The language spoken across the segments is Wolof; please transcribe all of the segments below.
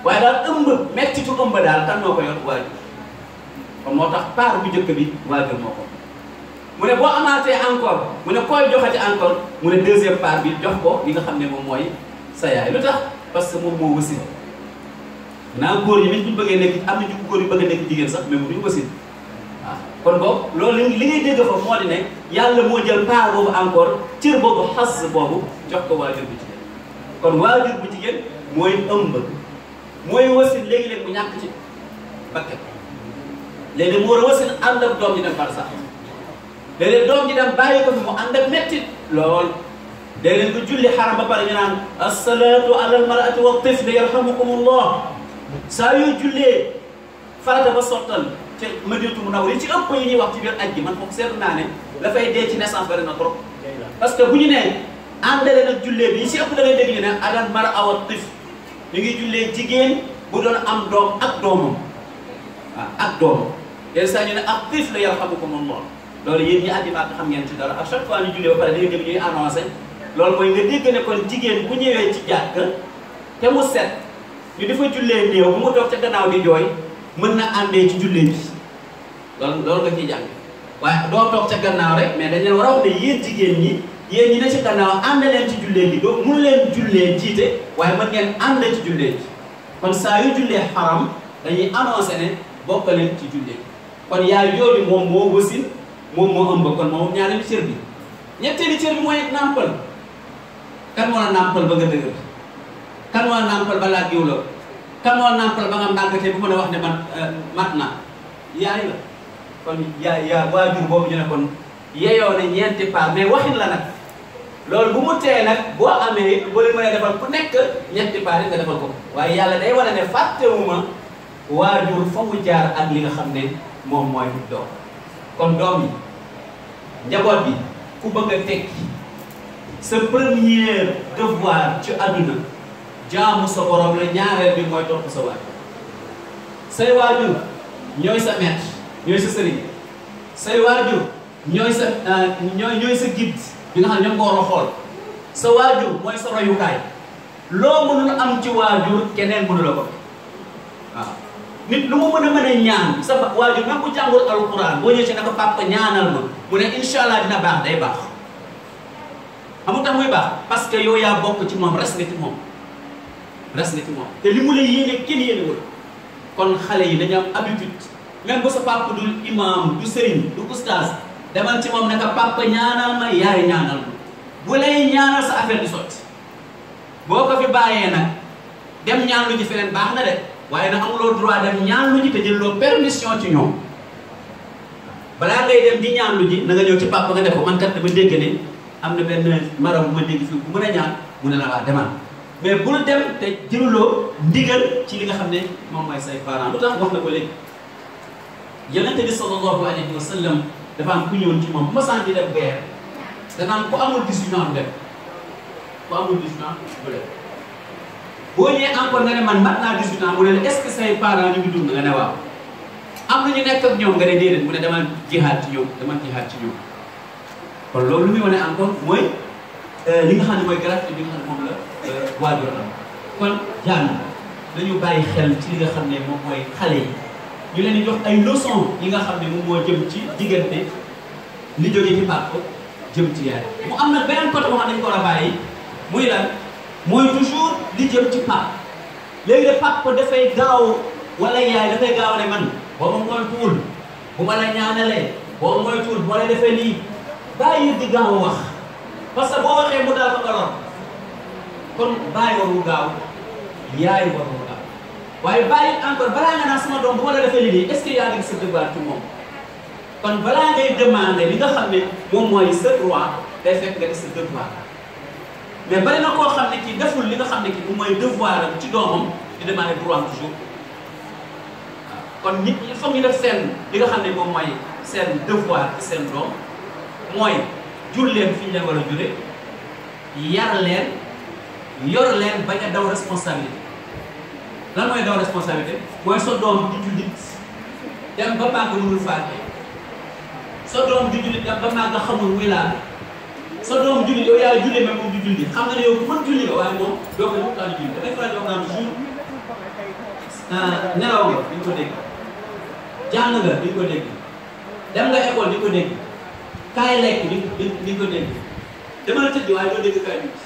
waaye daal ëmb mettitu ëmb daal kan moo ko yor waajur kon moo tax part bu njëkk bi waajur moo ko mu ne boo amaatee encore mu ne koy joxati encore mu ne deuxième part bi jox ko li nga xam ne moom mooy sa yaay lu tax parce que moom moo wasin naa góor yi nit ñu bëggee nekk am na ñu góor yu bëgg a nekk jigéen sax mais mu duñu wasin waaw kon boobu loolu li ngay dégg fa moo di ne yàlla moo jël part boobu encore cër boobu xas boobu jox ko waajur bu jigéen kon waajur bu jigéen mooy ëmb mooy wasin léegi-léeg mu ñàkk ci bakket léegi mu war a wasin ànd ak doom ji dem par sax léeg-léeg doom ji dem bàyyi ko fi mu ànd ak mettit lool léeg-léeg nga julli xaram ba pare ñu naan asalaatu ala almarati wa tifli yarhamukumullah saa yoo jullee farata ba sottal ci Madinatu Munawwara yi ci ëpp yi ñuy wax ci biir aj gi man foofu seetlu naa ne dafay dee ci naissance bari na trop parce que bu ñu nee àndale nag jullee bi yi ci ëpp da ngay dégg ñu ne alal mara awa tif ñu ngi jullee jigéen bu doon am doom ak doomam waaw ak doomam yenn saa ñu ne ak tif la yarhamukumullah loolu yéen ñi àddi maak xam ngeen ci dara à chaque fois ñu jullee ba pare da ngay dégg ñuy annoncé loolu mooy nga dégg ne kon jigéen bu ñëwee ci jàkk te mu set ñu dafa jullee néew bu mu toog ca gannaaw di jooy mën na àndee ci jullee bi loolu loolu nga ciy jàng waaye doo toog ca gannaaw rek mais dañ leen war a wax ne yéen jigéen ñi yéen ñi ne ci gannaaw ànd leen ci jullee bi doo mun leen jullee jiite waaye mën ngeen ànd ci jullee ji kon saa yu jullee xaram dañuy annoncé ne bokk leen ci jullee kon yaay yooyu moom moo wasin moom moo ëmb kon moom ñaareelu cër bi ñetteelu cër bi mooy nàmpal kan moo la nàmpal ba nga dëgër kan moo la nàmpal ba laa giw la kan moo la nàmpal ba nga màggatee bu mën a wax ne man mat na yaay la kon yaay yaa waajur boobu ñu ne kon yeyoo ne ñeenti paar mais waxin la nag loolu bu mu tee nag boo amee boo leen mën a defal ku nekk ñetti paar yi nga defal ko waaye yàlla day wane ne fàttewuma waajur fa mu jaar ak li nga xam ne moom mooy doom kon doom yi njaboot bi ku bëgg a tekki sa premier devoir ci àdduna jaamu sa borom la ñaareel bi mooy topp sa waajur say waajur ñooy sa maître ñooy sa sëriñ say waajur ñooy sa ñooy ñooy sa guide bi nga xam ne ñoom nga war a xool sa waajur mooy sa royukaay loo mënul am ci waajur keneen mënu la ko waaw nit lu mu mën a mën a ñaan sa waajur même bu jàngul alquran boo ñëwee ci ne ko papa ñaanal ma mu ne incha allah dina baax day baax xamul tax muy baax parce que yow yaa bokk ci moom res nga ci moom res nga ci moom te li mu la yéene kenn yéene wul kon xale yi dañu am habitude même bu sa papa dul imam du sëriñ du oustaz demal ci moom ne ko papa ñaanal ma yaay ñaanal ma bu lay ñaanal sa affaire di sotti boo ko fi bàyyee nag dem ñaan lu ji feneen baax na de waaye nag amuloo droit dem ñaan lu ji te jëloo permission ci ñoom balaa ngay dem di ñaan lu ji na nga ñëw ci papa nga def ko man kat dama dégg ne am na benn maram bu ma dégg fii bu mën a ñaan mu ne la waa demal mais bul dem te jëluloo ndigal ci li nga xam ne moom mooy say parents lu tax wax na ko léegi yonente bi sallallahu alayhi wa sallam dafa am ku ñëwoon ci moom bu ma sant di def guerre danaan ku amul 18 ans du dem ku amul 18 ans du dem boo ñëwee encore nga ne man mat naa 18 ans mu ne la est-ce que say parents ñu ngi dund nga ne waaw am na ñu nekk ak ñoom nga ne déedéet mu ne dama jihaad ci ñoom dama jihaad ci ñoom kon loolu lu muy wane encore mooy li nga xam ne mooy gratuité bi nga xam ne moom la waajur am kon jàng dañu bàyyi xel ci li nga xam ne moom mooy xale yi ñu leen di jox ay leçon yi nga xam ne moom moo jëm ci diggante li jógee ci papa jëm ci yaay mu am na beneen côté boo xam ne dañu ko war a bàyyi muy lan mooy toujours li jëm ci papa léegi de papa dafay gaaw wala yaay dafay gaaw ne man boo ma moytuwul bu ma la ñaanalee boo ma moytuwul bu ma la defee lii bàyyi di gaaw wax parce que boo waxee mu daal ko nga lor kon bàyyi warul gaaw yaay warul gaaw waaye bàyyi encore balaa nga naan sama doom bu ma la defee lii est-ce que yaa ngi sa devoir ci moom kon balaa ngay demander li nga xam ne moom mooy sa droit day fekk nga def sa devoir mais bari na koo xam ne kii deful li nga xam ne kii moom mooy devoir am ci doomam di demander droit toujours kon nit ñi il faut ñu def seen li nga xam ne moom mooy seen devoir ci seen doom mooy jur leen fi ñu leen war a jure yar leen yor leen bañ a daw responsabilité lan mooy daw responsabilité mooy sa doom di jullit dem ba màgg mënul faate sa doom di jullit dem ba màgg xamul wilaal sa doom jullit yow yaa julli mais moom di julli xam nga ne yow ku mën julli nga waaye moom doo ko waxtaan julli dafay faral di wax naan jour nelaw nga duñ ko dégg jàng nga duñ ko dégg dem nga école di ko dégg kaay lekk di di di ko dégg dama la tëdd waaye doo dégg kaay bi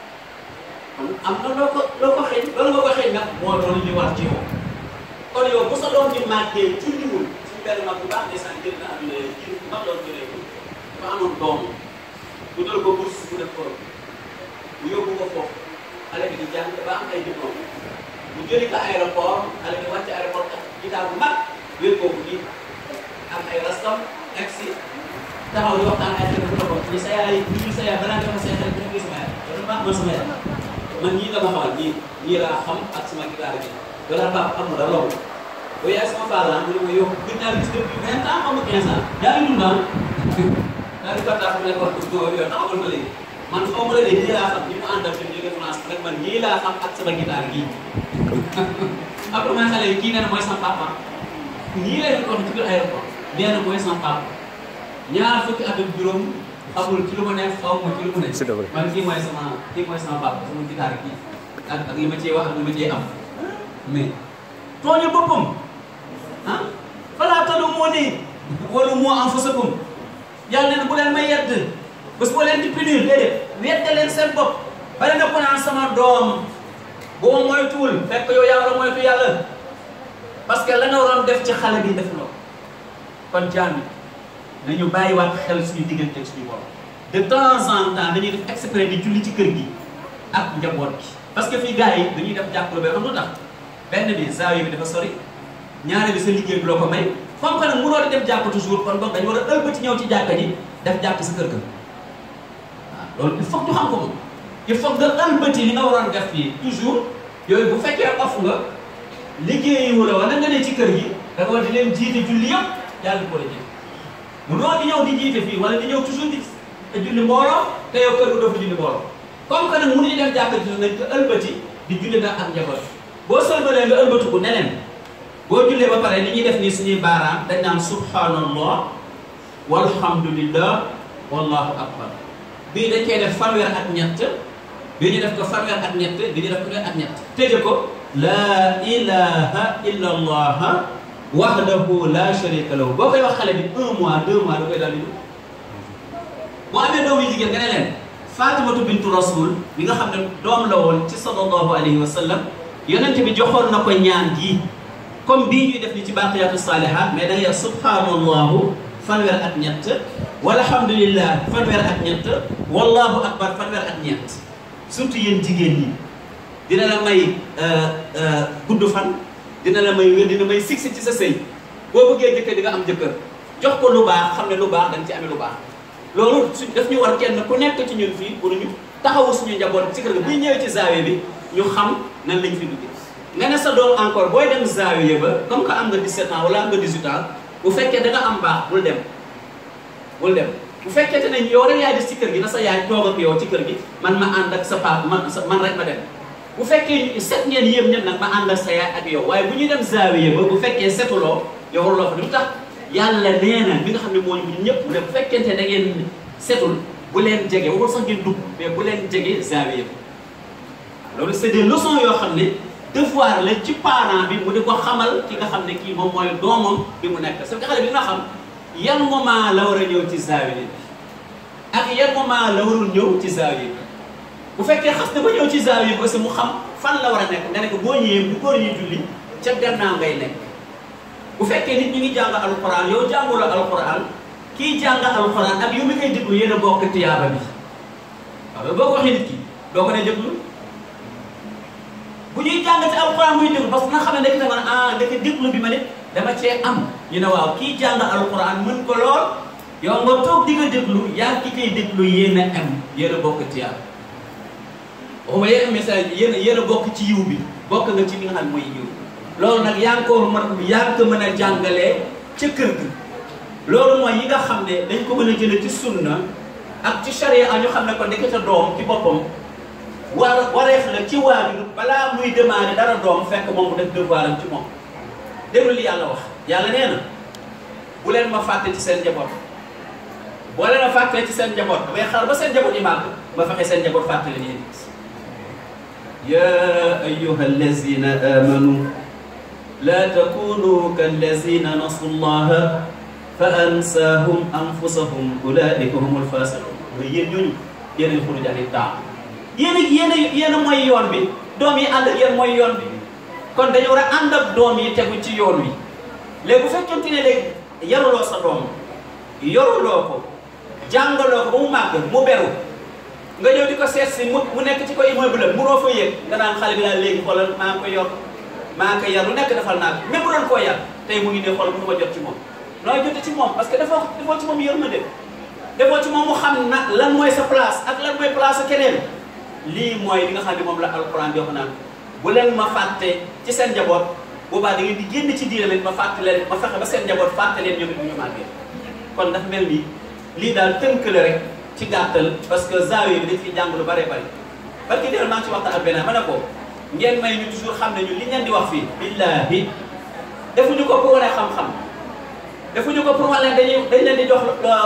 kon am na loo ko loo ko xëy loolu nga ko xëy nag moo doon li war ci yow kon yow bu sa doom di màggee julliwul suñu benn mag bu baax ne sax jël na àdduna yi ji mag doon jëlee ko dafa amoon doom bu dal ko bourse bu def ko bu yóbbu ko foofu xale bi di jàng ba am ay diplôme bu jëli ko aéroport xale bi wàcc aéroport ak gitaar bu mag wér kooku nii am ay rastam egg si taxaw di waxtaan ay xel bu ko ni sa yaay ni sa yaay balaa nga fa say xel bu nekk sama yaay loolu baax man sama yaay man ñii nga ma xamal ñii ñii laa xam ak sama gitaar gi wala papa am na loolu bu yaay sama parent mu ne ma yow gën naa gis depuis vingt ans xamu quinze ans yaa ngi dund ah daa di kontaan mu ne ko yow taxawal ma léegi man xaw ma la de ñii laa xam ñi mu àndal fi mu jóge France rek man ñii laa xam ak sama gitaar gii après man xale yi kii nee na mooy sama papa ñii lay ko ci biir aéroport nee na mooy sama papa ñaar fukki at ak juróom xamul ci lu ma neex xaw ma ci lu mu ne man kii mooy sama kii mooy sama papa sama gitaar kii ak ak li ma cee wax ak li ma cee am mais tooñu boppam ah falaa taluumuunii wa luumuu anfusakum yàlla nee na bu leen may yedd bés boo leen di punir déedéet yedde leen seen bopp bari na ko naan sama doom boo moytuwul fekk yow yaa war a moytu yàlla parce que la nga waroon def ci xale bi def loo kon jaam yi nañu bàyyiwaat xel suñu diggante ak suñu borom de temps en temps dañuy def exprès di julli ci kër gi ak njaboot gi parce que fii gars yi dañuy def jàppale ba xam lu tax benn bi zaawiya bi dafa sori ñaare bi sa liggéey bi loo ko may comme que nag mënoo di dem jàkk toujours kon boog dañu war a ëlbati ñëw ci jàkka ji def jàkk sa kër ga waaw loolu il faut que ñu xam ko moom il faut que nga ëlbati li nga waroon def fii toujours yooyu bu fekkee off nga liggéeyi wala wala nga ne ci kër gi da nga war di leen jiite julli yëpp yàlla ko la jiite mënoo di ñëw di jiite fii wala di ñëw toujours di julli mbooloo te yow kër ga doo fa julli mbooloo comme que nag mënuñu def jàkka ji nañ ko ëlbati di julli nag ak njaboot boo sëlbalee nga ëlbatiku neneen boo jullee ba pare li ñuy def nii suñuy baaraam dañ naan subhanallah walhamdulillah wallahu akbar bii dañ koy def fanweer ak ñett bii ñu def ko fanweer ak ñett bii ñu def ko fanweer ak ñett tëje ko laa ilaha illa allah wahdahu la sharika lahu boo koy wax xale bi un mois deux mois da koy daal di dugg boo amee doom yu jigéen nga ne leen fatimatu bintu rasul bi nga xam ne doom la woon ci sallallahu alayhi wa sallam yonent bi joxoon na ko ñaan gii comme bii ñuy def ni ci baqiyatu salihat mais da ngay subhanallahu fanweer ak ñett walhamdulillah fanweer ak ñett wallahu akbar fanweer ak ñett surtout yéen jigéen ñi dina la may gudd fan dina la may wér dina may siksi ci sa sëy boo bëggee jëkkër di nga am jëkkër jox ko lu baax xam ne lu baax dañ ci amee lu baax loolu su daf ñu war kenn ku nekk ci ñun fii pour ñu taxawu suñu njaboot ci kër ga buy ñëwee ci zaawiya bi ñu xam nan lañ fi duggee nga ne sa doom encore booy dem zaawiya ba comme que am nga 17 ans wala am nga 18 ans bu fekkee da nga am baax bul dem bul dem bu fekkee te ne yow rek yaay des ci kër gi na sa yaay toog ak yow ci kër gi man ma ànd ak sa papa man man rek ma dem bu fekkee set ngeen yéem ñëpp nag ma ànd ak sa yaay ak yow waaye bu ñuy dem zaawiya ba bu fekkee setuloo yow waruloo fa lu tax yàlla nee na bi nga xam ne moo ñu ñëpp ne bu fekkente da ngeen setul bu leen jege waxul sax ngeen dugg mais bu leen jege zaawiya ba loolu c'est des leçons yoo xam ne devoir la ci parent bi mu di ko xamal ki nga xam ne kii moom mooy doomam bi mu nekk parce que xale bi dina xam yan moment la war a ñëw ci zaawiya bi ak yan moment la warul ñëw ci zaawiya bi bu fekkee xas na ba ñëw ci zaawiya bi aussi mu xam fan la war a nekk nga ne ko boo ñëwee bu góor ñuy julli ca gannaaw ngay nekk bu fekkee nit ñu ngi jàng alquran yow jànguloo alquran kii jàng alquran ak yow mi koy déglu yéen a bokk tiyaaba bi waaw boo ko waxee nit ki doo ko ne déglu bu ñuy jàng ci alquran muy déglu parce que nga xam ne nekk na man ah ndeke déglu bi ma ne dama cee am ñu ne waaw kii jàng alquran mën ko lool yow nga toog di nga déglu yaa ki koy déglu yéen a am yéen a bokk tiyaaba waxuma yéen a message yéen a yéen a bokk ci yiw bi bokk nga ci li nga xam ne mooy yiw loolu nag yaa ngi ko mën yaa ngi ko mën a jàngalee ca kër gi loolu mooy yi nga xam ne dañ ko mën a jëlee ci sunna ak ci charia ñu xam ne ko ndekete doom ci boppam war wareef la ci waajur balaa muy demandé dara doom fekk moom mu def devoiram ci moom déglu li yàlla wax yàlla nee na bu leen ma fàtte ci seen njaboot boo leen ma fàttee ci seen njaboot damay xaar ba seen njaboot yi màgg ma fexe seen njaboot fàtte leen yéen ya ayyuha allazina amanu laa takunu kallazina nasu llaha fa ansaahum anfusahum ulaika humul fasiqun mooy yéen ñooñu yéen ay xuruj ani taa yéen a yéen a yéen a mooy yoon bi doom yi ànd ak yéen mooy yoon bi kon dañu war a ànd ak doom yi tegu ci yoon wi léegi bu fekkente ne léegi yaruloo sa doom yoruloo ko jàngaloo ko ba mu màgg mu beru nga ñëw di ko seet si mu mu nekk ci ko immeuble munoo fa yëg nga naan xale bi daal léegi xoolal maa ngi koy yor maa ngi koy yar lu nekk defal naa ko même bu doon koo yar tey mu ngi ne xool mënu ma jot ci moom nooy jote ci moom parce que defoo defoo ci moom yërmande defoo ci moom mu xam na lan mooy sa place ak lan mooy place keneen lii mooy li nga xam ne moom la alquran di wax naan bu leen ma fàtte ci seen njaboot boobaa da ngeen di génn ci diine leen ma fàtte leen ma fexe ba seen njaboot fàtte leen ñoom it bu ñu màggee kon dafa mel ni lii daal tënk la rek ci gàttal parce que zaawiya bi dañ fi jàng lu bare bari parce que déel maa ngi ci waxtaan ak benn ma ne ko ngeen may ñu toujours xam ne ñu li ngeen di wax fii billahi defuñu ko pour wane xam-xam defuñu ko pour wane dañuy dañ leen di jox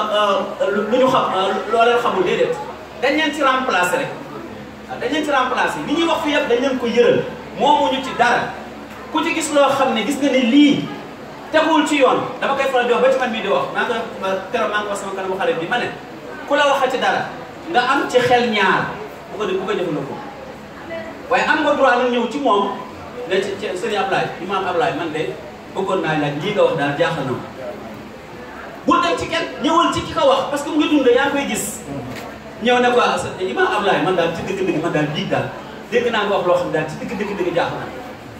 lu ñu xam loo leen xamul déedéet dañ leen ci remplacer rek waaw dañ leen ci remplacer li ñuy wax fii yëpp dañ leen ko yëral moomuñu ci dara ku ci gis loo xam ne gis nga ne lii teguwul ci yoon dama koy faral di wax ba ci man mii di wax maa ngi koy keroog maa ngi ko wax sama kanamu xale bi ma ne ku la waxal ci dara nga am ci xel ñaar bu ko bu ko jëfandikoo waaye am nga droit nag ñëw ci moom ne ci ci sëriñ Ablaye imaam Ablaye man de bëggoon naa laaj lii nga wax daal jaaxal na ma bul dem ci kenn ñëwal ci ki ko wax parce que mu ngi dund yaa ngi koy gis ñëw ne ko ah imaam Ablaye man daal ci dëgg-dëgg man daal bii daal dégg naa nga wax loo xam ne daal ci dëgg-dëgg jaaxal na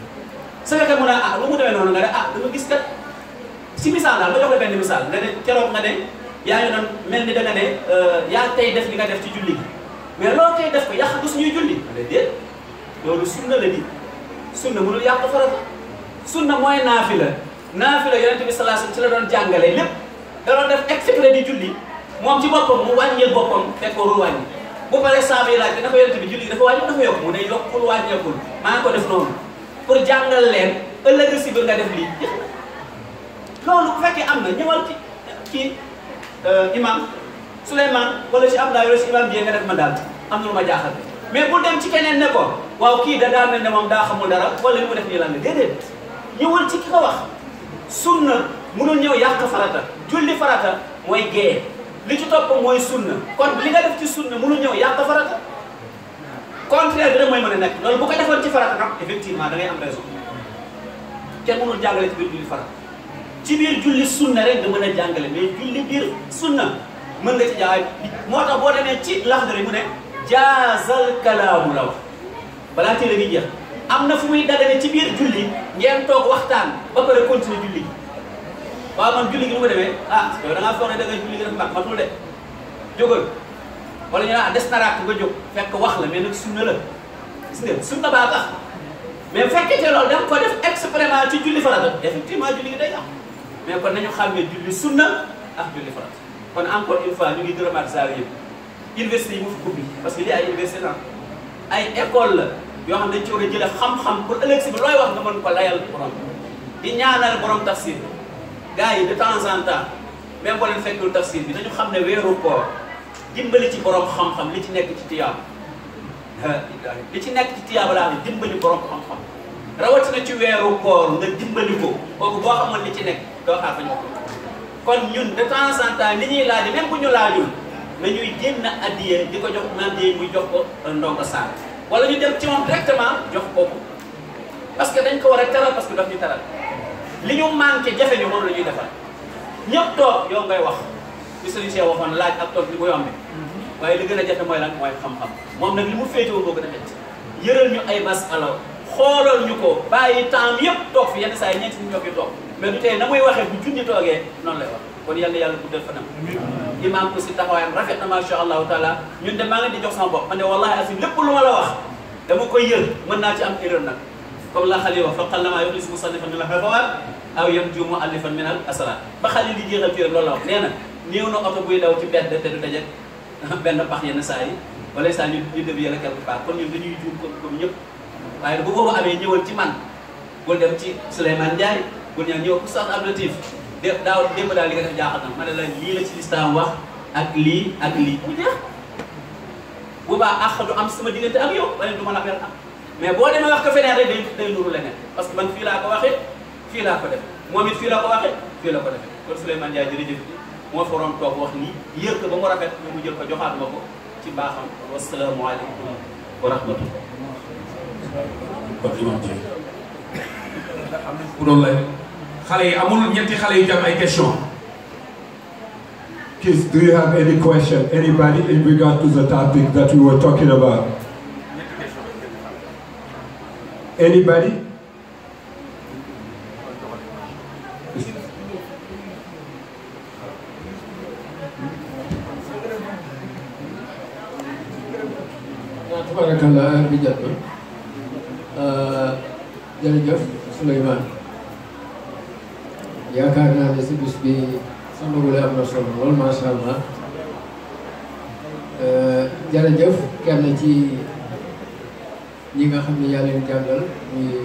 su fekkee mu ne ah lu mu demee noonu nga ne ah dama gis kat si misaal daal ma jox la benn misaal nga ne keroog nga ne yaa ngi doon mel ni da nga ne yaa tey def li nga def ci julli gi mais loo tey def ko yàq ko suñuy julli ma ne déet loolu sunna la di sunna mënul yàq farata sunna mooy naafila naafila yonente bi sallallahu alayhi wasallam ci la doon jàngale lépp da doon def exprès di julli moom ci boppam mu wàññil boppam fekk warul wàññi bu paree saaba yi laaj bi dafa yonente bi julli dafa wàññi dafa yokk mu ne yokkul wàññeekul maa ngi ko def noonu pour jàngal leen ëllëg si biir nga def lii loolu bu fekkee am na ñëwal ci ci imam Souleymane wala ci Abdoulaye wala ci imam bi nga def ma daal am na lu ma jaaxal mais bu dem ci keneen ne ko waaw kii da daa mel ne moom daa xamul dara wala li mu def nii lan la déedéet ñëwal ci ki ko wax sunna mënul ñëw yàq farata julli farata mooy gée li ci topp mooy sunna kon li nga def ci sunna mënul ñëw yàq farata contraire bi rek mooy mën a nekk loolu bu ko defoon ci farata nag effectivement da ngay am raison kenn mënul jàngale ci biir julli farata ci biir julli sunna rek nga mën a jàngale mais julli biir sunna mën nga ci jaay moo tax boo demee ci Laxdari mu ne jaazal kalaamu la wax balaa téere gi jeex am na fu muy dagane ci biir julli ngeen toog waxtaan ba pare continuer julli gi waaw man julli gi nu ma demee ah yow da ngaa foog ne da nga julli gi def mag matul de jógal wala ñu naan des na raak nga jóg fekk wax la mais nag sunna la gis nga sunna baa tax mais bu fekkee te loolu da nga ko def exprès ci julli farata effectivement julli gi day am mais kon nañu xàmmee julli sunna ak julli farata kon encore une fois ñu ngi gërëmaat saa yëpp université yi mu fi ubbi parce que lii ay université la ay école la yoo xam ne dañ ci war a jëlee xam-xam pour ëllëg si bi looy wax nga mën ko layal borom di ñaanal borom tafsir gars yi de temps en temps même boo leen fekkul tafsir bi dañu xam ne weeru koor dimbali ci borom xam-xam li ci nekk ci tiyaab li ci nekk ci tiyaaba laa ne dimbali borom xam-xam rawatina ci weeru koor nga dimbali ko kooku boo xamoon li ci nekk doo xaar fa ñu ko kon ñun de temps en temps li ñuy laaj même bu ñu laajul nañuy génn addiye di ko jox naan di muy jox ko ndongo saar wala ñu dem ci moom directement jox ko ko parce que dañ ko war a teral parce que daf ñu teral li ñu manqué jafe ñu moom la ñuy defal ñëpp toog yow ngay wax li sëriñ Cheikh waxoon laaj ak toog li mu yombe waaye li gën a jafe mooy lan mooy xam-xam moom nag li mu féetewoo moo gën a métti yëral ñu ay bas alors xoolal ñu ko bàyyi temps yëpp toog fi yenn saa yi ñeenti nit ñoo fi toog mais du tey na muy waxee bu junni toogee noonu lay wax kon yal na yàlla guddal fanam imaam aussi taxawaayam rafet na macha allahu taala ñun de maa ngi di jox sama bopp man de wallahi asim lépp lu ma la wax dama koy yër mën naa ci am erreur nag comme la xali wax fa qal namaa yuxlis musannifan min al hafawaat aw yarju muallifan min al asrar ba xali di jeexal téere loolu la wax nee na néew na oto buy daw ci mbedd te du daje benn pax yenn saa yi wala saa ñu ñu dévier la quelque part kon ñun dañuy juum comme comme ñëpp waaye bu boobu amee ñëwal ci man bul dem ci Souleymane Ndiaye bul ñëw ñëw Oustaz Abdou Latif dé daaw démb daal li nga def jaaxal na ma ne la lii la ci lislaam wax ak lii ak lii mu jeex bu baax àq du am sama diggante ak yow wala du ma la mel am mais boo demee wax ko feneen rek day day nuru leneen parce que man fii laa ko waxee fii laa ko def moom it fii la ko waxee fii la ko defee kon Souleymane Ndiaye jërëjëf moo fa waroon toog wax nii yër ko ba mu rafet ñu mu jël ko joxaat ma ko ci baaxam wasalaamualeykum wa rahmatullah kon imam ji ku doon lay xale yi amul ñetti xale yu jam ay question Kids, do you have any question? Anybody in regard to the topic that we were talking about? Anybody? waaw tabarakallah heure bi jot na jërëjëf Souleymane yaakaar naa ne si bis bi sa ndogule am na solo lool macha allah jërëjëf kenn ci ñi nga xam ne yaa leen jàngal muy